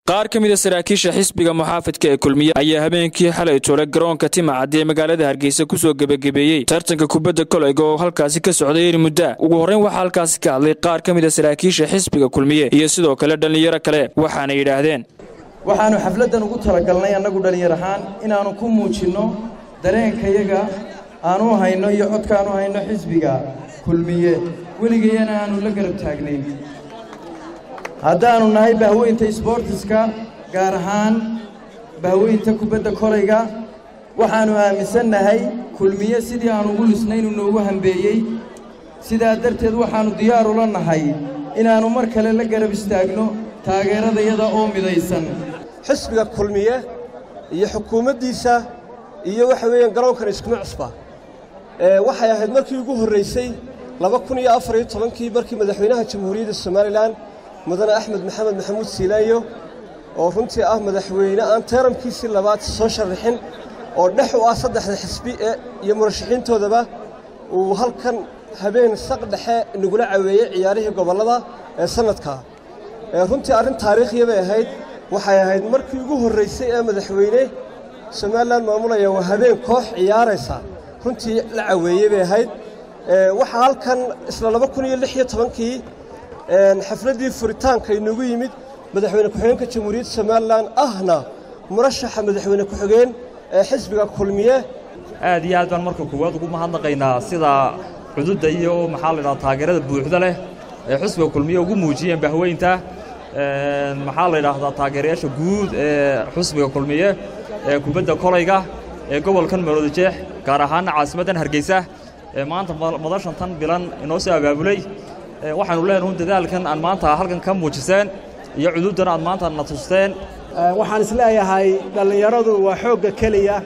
qaar ka mida saraakiisha xisbiga muxaafidka ee kulmiye ayaa habeenkii xalay tuuray garoonka timacaddi ee magaalada hargeysa kusoo gebagabeeyey tartanka kubadda koleyga oo halkaasi ka socday eri muddaa ugu horreyn waxaa halkaasi ka hadlay qaar ka mida saraakiisha xisbiga kulmiye iyo sidoo kale dhallinyaro kale waxaana yidhaahdeen waxaannu xafladdan ugu talagalnay annagu dhallinyar ahaan inaannu ku muujinno dareenkayaga aanu hayno iyo codkaanu hayno xisbiga kulmiye weligayana aannu la garab taagnayn haddaannu nahay bahweynta isboortiska gaar ahaan bahweynta kubadda kolayga waxaannu aaminsannahay kulmiye sidii aan ugu lisnaynu noogu hambeeyey sidaa darteed waxaannu diyaar ula nahay inaannu mar kale la garab istaagno taageeradayada oo midaysan xisbiga kulmiye iyo xukuumaddiisa iyo waxa weeyaan garoonkan iskuma cusba waxay ahayd markii ugu horraysay laba kun iyo afar iyo tobankii markii madaxweynaha jamhuuriyadda somalilan mudane axmed maxamed maxamuud siilaayo oo runtii ah madaxweyne aan teeramkiisii labaad soo sharaxin oo dhex u ah saddexda xisbi ee iyo murashaxiintoodaba uu halkan habeen saq dhexe nagula caweeyey ciyaarihii gobollada ee sannadkaa runtii arrin taariikhiya bay ahayd waxay ahayd markii ugu horraysay ee madaxweyne somalilan maamulaya waa habeen koox ciyaaraysa runtii la caweeyey bay ahayd waxaa halkan isla laba kun iyo lix iyo tobankii xafladdii furitaanka inagu yimid madaxweyne ku-xigeenka jamhuuriyadda somalilan ahna murashaxa madaxweyne ku-xigeen ee xisbiga kulmiye aad iyo aad baan marka koowaad ugu mahadnaqaynaa sida cududda iyo maxaa la ydhaha taageerada buuxda leh ee xisbiga kulmiye ugu muujiyeen bahweynta maxaa la yidhaahdaa taageerayaasha guud ee xusbiga kulmiye ee kubadda kolayga ee gobolkan maroodijeex gaar ahaanna caasimaddan hargeysa ee maanta madashan tan bilan inoo soo abaabulay waxaanu leenahay un dadaalkan aan maanta halkan ka muujiseen iyo cududdan aad maanta na tusteen waxaan isleeyahay dhallinyaradu waa xoogga keliya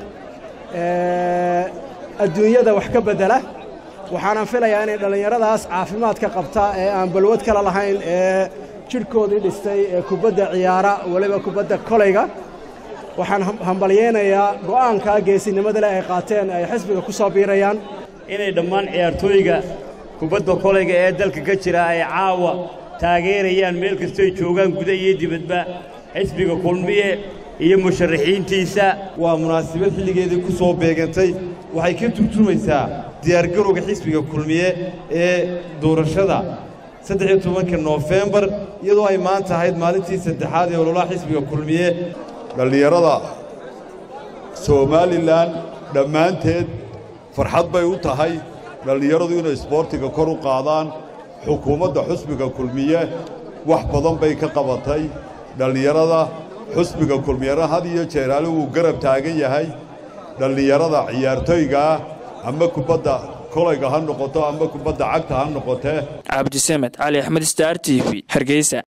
adduunyada wax ka beddela waxaanan filayaa inay dhallinyaradaas caafimaadka qabta ee aan balwad kale lahayn ee jidhkoodii dhistay ee kubadda ciyaara weliba kubadda kolayga waxaan hambalyeynayaa go'aankaa geesinimada leh ay qaateen ay xisbiga ku soo biirayaan inay dhammaan ciyaartooyga kubadda kolayga ee dalka ka jira ay caawa taageerayaan meel kastoy joogaan guda iyo dibadba xisbiga kulmiye iyo musharaxiintiisa waa munaasabad xilligeedii ku soo beegantay waxay ka turjumaysaa diyaargarowga xisbiga kulmiye ee doorashada saddex-iyo tobanka noofembar iyadoo ay maanta ahayd maalintii saddexaad ee ololaha xisbiga kulmiye dhallinyarada somalilan dhammaanteed farxad bay u tahay dhallinyaradu inay isboortiga kor u qaadaan xukuumadda xusbiga kulmiye wax badan bay ka qabatay dhallinyarada xusbiga kulmiyana had iyo jeeraale wuu garab taagan yahay dhallinyarada ciyaartooygaa ama kubadda kolayga ha noqoto ama kubadda cagta ha noqotee cabdisamed cali axmed star t v hargeysa